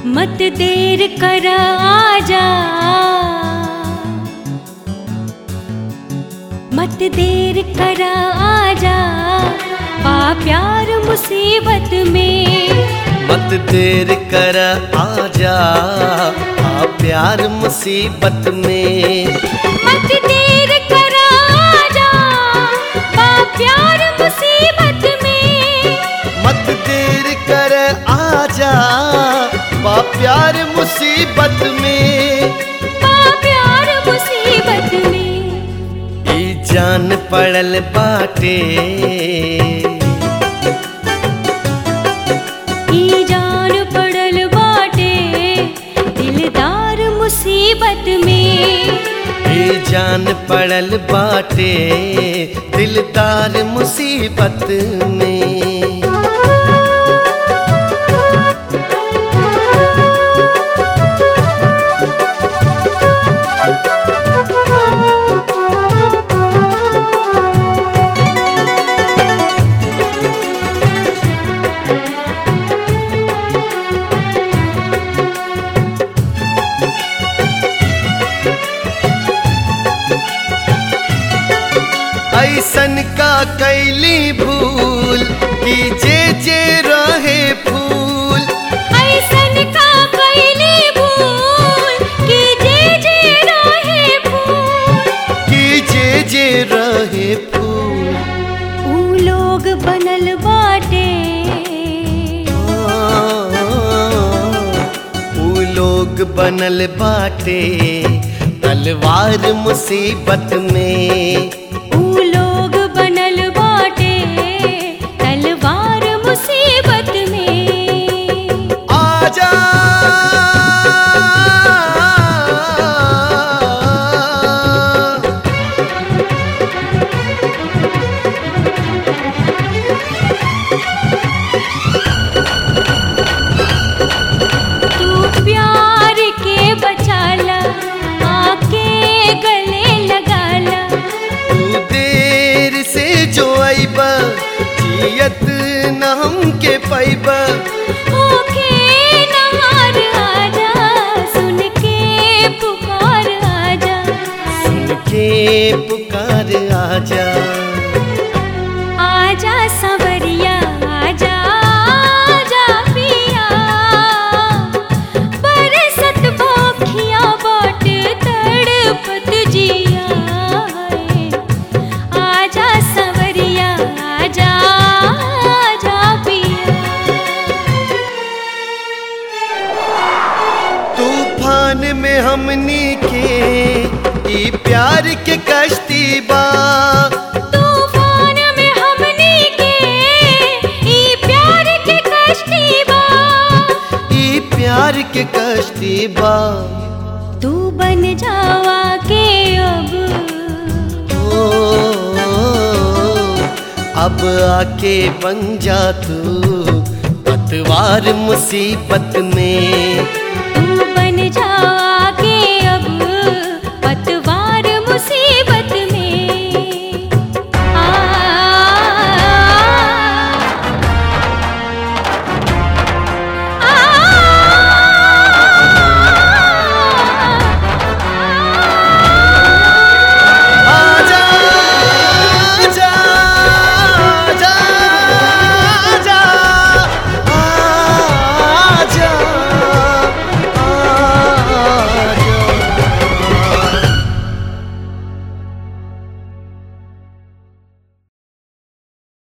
मत देर कर आजा मत देर कर आजा पा प्यार मुसीबत में मत देर कर आजा आ प्यार मुसीबत में मत देर कर आजा पा प्यार मुसीबत में मत देर कर आजा बा प्यार मुसीबत में पा प्यार मुसीबत में ई जान पड़ल बाटे ई जान पड़ल बाटे दिलदार मुसीबत में ई जान पड़ल बाटे दिलदार मुसीबत में ऐसन का कैली भूल कि जे जे रहे फूल ऐसन का कैली भूल कि जे जे रहे फूल कि जे जे रहे फूल ऊ लोग बनल बाटे ऊ लोग बनल बाटे तलवार मुसीबत में ऊ लोग बनल बाटे तलवार मुसीबत में आजा तू प्यार के बचाला आके गले लगाला तू देर से जो आइबा जियत न हमके पाइबा ओके नहार आजा सुन के पुकार आजा सुन के पुकार आजा आजा सवरिया आजा आजा पिया बरसत भोखिया बाट तड़पत जिया है। आजा सवरिया आजा आजा पिया तूफान में हमनी के ई प्यार के कश्ती बा तूफान में हमनी के ई प्यार के कश्ती बा ई प्यार के कश्ती बा तू बन जावा के अब ओ, अब आके बन जा तू पतवार मुसीबत में